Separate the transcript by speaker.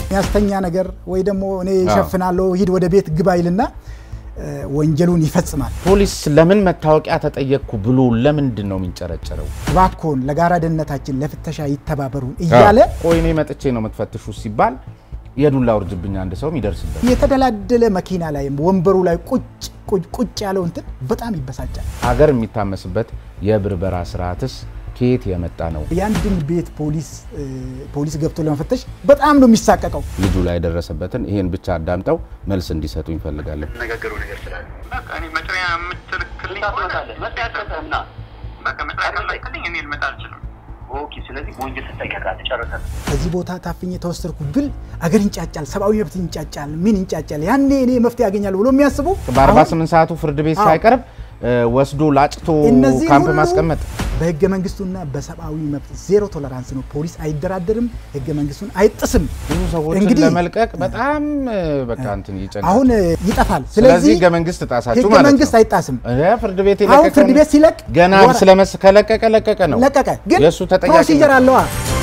Speaker 1: የሚያስተኛ ነገር ወይ ደግሞ እኔ ይሸፍናለሁ ሂድ ወደ ቤት ግባ ይልና ወንጀሉን ይፈጽማል።
Speaker 2: ፖሊስ ለምን መታወቂያ ተጠየቅኩ ብሎ ለምንድን ነው የሚንጨረጨረው?
Speaker 1: እባክዎን ለጋራ ደህንነታችን ለፍተሻ ይተባበሩን እያለ
Speaker 2: ቆይ እኔ መጥቼ ነው የምትፈትሹ ሲባል የዱላ ውርጅብኝ አንድ ሰው የሚደርስበት
Speaker 1: የተደላደለ መኪና ላይ ወንበሩ ላይ ቁጭ ቁጭ ያለው እንትን በጣም ይበሳጫል።
Speaker 2: ሀገር የሚታመስበት የብርበራ ስርዓትስ ከየት የመጣ ነው?
Speaker 1: የአንድን ቤት ፖሊስ ፖሊስ ገብቶ ለመፈተሽ በጣም ነው የሚሳቀቀው።
Speaker 2: ልጁ ላይ የደረሰበትን ይሄን ብቻ አዳምጠው መልስ እንዲሰጡ ይፈልጋለን።
Speaker 3: ነገሩ ነገር ስላለ
Speaker 4: በቃ እኔ መጥሪያ የምትልክልኝ ከሆነ
Speaker 3: መጥሪያ ሰጠህና
Speaker 4: በቃ መጥሪያ ካልላክልኝ እኔ ልመጣ አልችልም።
Speaker 3: ኦኬ። ስለዚህ በወንጀል ትጠየቃለህ። ጨርሰህ
Speaker 1: ከዚህ ቦታ ታፍኜ ተወሰድኩ ብል አገር ይንጫጫል፣ ሰብአዊ መብት ይንጫጫል፣ ምን ይንጫጫል። ያኔ እኔ መፍትሄ ያገኛል ብሎ የሚያስቡ
Speaker 2: በ48 ሰዓቱ ፍርድ ቤት
Speaker 1: አዎ።
Speaker 2: ሳይቀርብ ወስዶ ላጭቶ
Speaker 1: እነዚህ
Speaker 2: ካምፕ
Speaker 1: ሁሉ
Speaker 2: ማስቀመጥ
Speaker 1: በህገ መንግስቱና በሰብአዊ መብት ዜሮ ቶለራንስ ነው። ፖሊስ አይደራደርም፣ ህገ መንግስቱን አይጥስም።
Speaker 2: ብዙ ሰዎችን
Speaker 1: እንግዲህ
Speaker 2: ለመልቀቅ በጣም በቃ እንትን ይጨንቃል።
Speaker 1: አሁን ይጠፋል።
Speaker 2: ስለዚህ
Speaker 1: ስለዚህ
Speaker 2: ህገ መንግስት ጣሳችሁ
Speaker 1: ህገ
Speaker 2: ማለት
Speaker 1: መንግስት
Speaker 2: ነው።
Speaker 1: አይጣስም።
Speaker 2: እ ፍርድ ቤት
Speaker 1: አሁን
Speaker 2: የለቀቀውን
Speaker 1: ፍርድ ቤት ሲለቅ
Speaker 2: ገና
Speaker 1: ወራ-
Speaker 2: ስለመስ ከለቀቀ ለቀቀ ነው።
Speaker 1: ለቀቀ፣ ግን
Speaker 2: የእሱ ተጠያቂነት
Speaker 1: ፕሮሲጀር አለዋ።